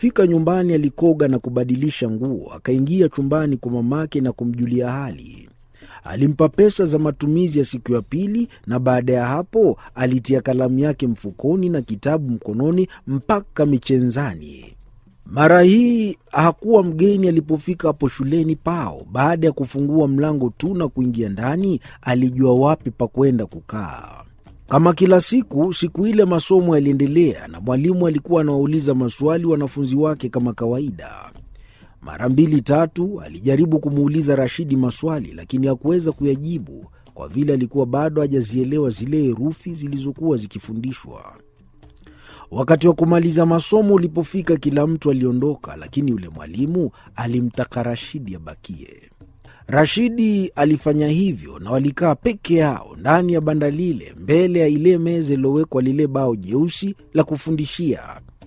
Alipofika nyumbani, alikoga na kubadilisha nguo, akaingia chumbani kwa mamake na kumjulia hali. Alimpa pesa za matumizi ya siku ya pili, na baada ya hapo alitia kalamu yake mfukoni na kitabu mkononi mpaka michenzani. Mara hii hakuwa mgeni alipofika hapo shuleni pao. Baada ya kufungua mlango tu na kuingia ndani, alijua wapi pa kwenda kukaa. Kama kila siku, siku ile masomo yaliendelea na mwalimu alikuwa anawauliza maswali wanafunzi wake kama kawaida. Mara mbili tatu alijaribu kumuuliza Rashidi maswali, lakini hakuweza kuyajibu kwa vile alikuwa bado hajazielewa zile herufi zilizokuwa zikifundishwa. Wakati wa kumaliza masomo ulipofika, kila mtu aliondoka, lakini yule mwalimu alimtaka Rashidi abakie. Rashidi alifanya hivyo na walikaa peke yao ndani ya banda lile, mbele ya ile meza iliyowekwa lile bao jeusi la kufundishia.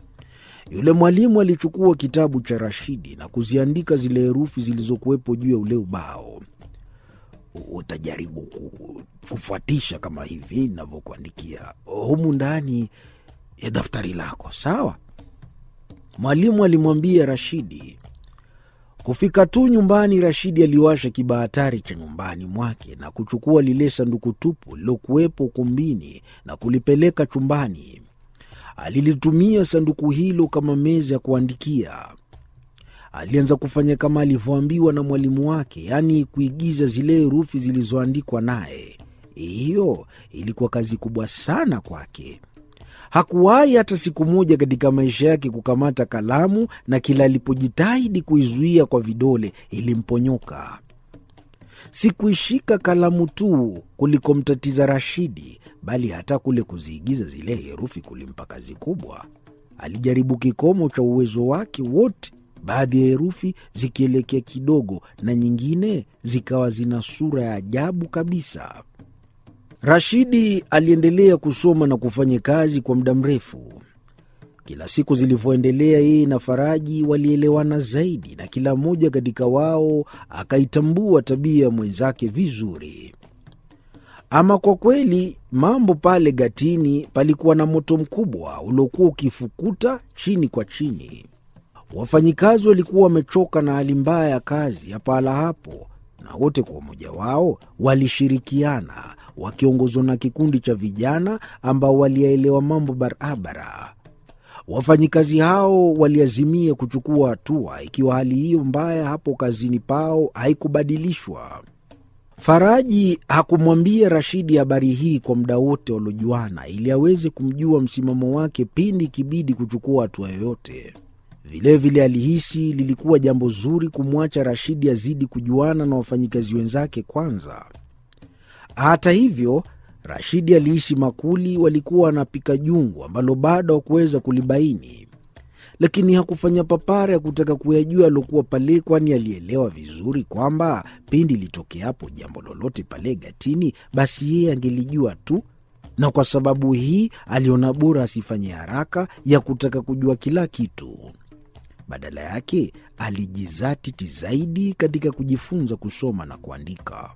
Yule mwalimu alichukua kitabu cha Rashidi na kuziandika zile herufi zilizokuwepo juu ya ule ubao. Utajaribu kufuatisha kama hivi navyokuandikia humu ndani ya daftari lako, sawa? Mwalimu alimwambia Rashidi. Kufika tu nyumbani, Rashidi aliwasha kibahatari cha nyumbani mwake na kuchukua lile sanduku tupu lilokuwepo ukumbini na kulipeleka chumbani. Alilitumia sanduku hilo kama meza ya kuandikia. Alianza kufanya kama alivyoambiwa na mwalimu wake, yaani kuigiza zile herufi zilizoandikwa naye. Hiyo ilikuwa kazi kubwa sana kwake. Hakuwahi hata siku moja katika maisha yake kukamata kalamu, na kila alipojitahidi kuizuia kwa vidole ilimponyoka. Si kuishika kalamu tu kulikomtatiza Rashidi, bali hata kule kuziigiza zile herufi kulimpa kazi kubwa. Alijaribu kikomo cha uwezo wake wote, baadhi ya herufi zikielekea kidogo na nyingine zikawa zina sura ya ajabu kabisa. Rashidi aliendelea kusoma na kufanya kazi kwa muda mrefu. Kila siku zilivyoendelea, yeye na Faraji walielewana zaidi, na kila mmoja katika wao akaitambua tabia ya mwenzake vizuri. Ama kwa kweli, mambo pale gatini palikuwa na moto mkubwa uliokuwa ukifukuta chini kwa chini. Wafanyikazi walikuwa wamechoka na hali mbaya ya kazi ya pahala hapo, na wote kwa umoja wao walishirikiana wakiongozwa na kikundi cha vijana ambao waliyaelewa mambo barabara. Wafanyikazi hao waliazimia kuchukua hatua ikiwa hali hiyo mbaya hapo kazini pao haikubadilishwa. Faraji hakumwambia Rashidi habari hii kwa muda wote waliojuana, ili aweze kumjua msimamo wake pindi ikibidi kuchukua hatua yoyote. Vilevile alihisi lilikuwa jambo zuri kumwacha Rashidi azidi kujuana na wafanyikazi wenzake kwanza. Hata hivyo, Rashidi alihisi makuli walikuwa wanapika jungu ambalo bado hakuweza kulibaini, lakini hakufanya papara ya kutaka kuyajua aliokuwa pale, kwani alielewa vizuri kwamba pindi litokeapo jambo lolote pale gatini, basi yeye angelijua tu, na kwa sababu hii aliona bora asifanye haraka ya kutaka kujua kila kitu. Badala yake alijizatiti zaidi katika kujifunza kusoma na kuandika.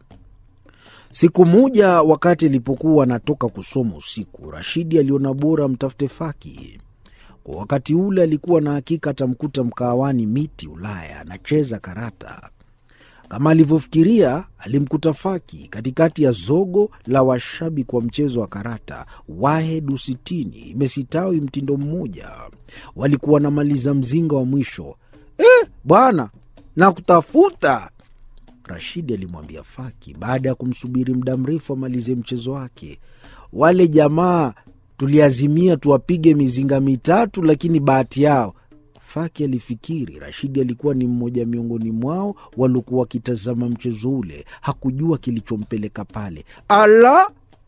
Siku moja wakati alipokuwa anatoka kusoma usiku, Rashidi aliona bora mtafute Faki. Kwa wakati ule alikuwa na hakika atamkuta mkahawani Miti Ulaya anacheza karata. Kama alivyofikiria, alimkuta Faki katikati ya zogo la washabiki wa mchezo wa karata. Wahed usitini imesitawi mtindo mmoja, walikuwa wanamaliza mzinga wa mwisho. Eh, bwana nakutafuta Rashidi alimwambia Faki baada ya kumsubiri muda mrefu amalize mchezo wake. Wale jamaa tuliazimia tuwapige mizinga mitatu, lakini bahati yao. Faki alifikiri Rashidi alikuwa ni mmoja miongoni mwao waliokuwa wakitazama mchezo ule. Hakujua kilichompeleka pale. Ala!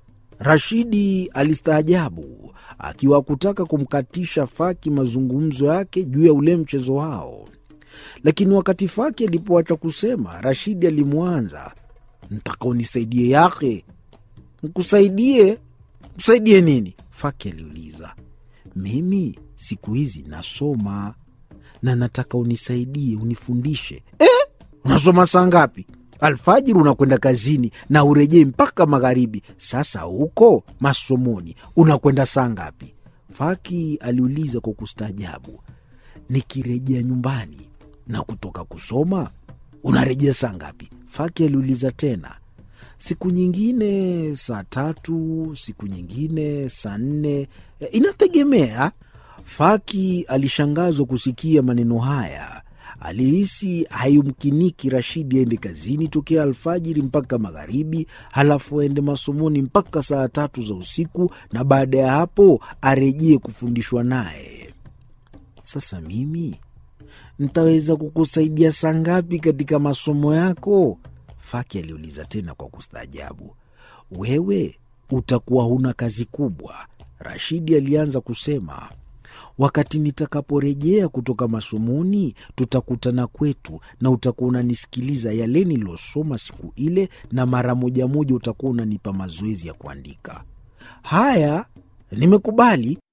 Rashidi alistaajabu, akiwa kutaka kumkatisha Faki mazungumzo yake juu ya ule mchezo wao lakini wakati Faki alipoacha kusema, Rashidi alimwanza, ntaka unisaidie yake. Nkusaidie? Msaidie nini? Faki aliuliza. Mimi siku hizi nasoma na nataka unisaidie, unifundishe. Eh, unasoma saa ngapi? Alfajiri unakwenda kazini na urejei mpaka magharibi. Sasa huko masomoni unakwenda saa ngapi? Faki aliuliza kwa kustaajabu. nikirejea nyumbani na kutoka kusoma unarejea saa ngapi? Faki aliuliza tena. Siku nyingine saa tatu, siku nyingine saa nne, inategemea. Faki alishangazwa kusikia maneno haya. Alihisi hayumkiniki Rashidi aende kazini tokea alfajiri mpaka magharibi, halafu aende masomoni mpaka saa tatu za usiku, na baada ya hapo arejee kufundishwa naye. Sasa mimi ntaweza kukusaidia saa ngapi katika masomo yako? Faki aliuliza tena kwa kustaajabu. Wewe utakuwa huna kazi kubwa, Rashidi alianza kusema. Wakati nitakaporejea kutoka masomoni, tutakutana kwetu na utakuwa unanisikiliza yale nilosoma siku ile, na mara moja moja utakuwa unanipa mazoezi ya kuandika. Haya, nimekubali,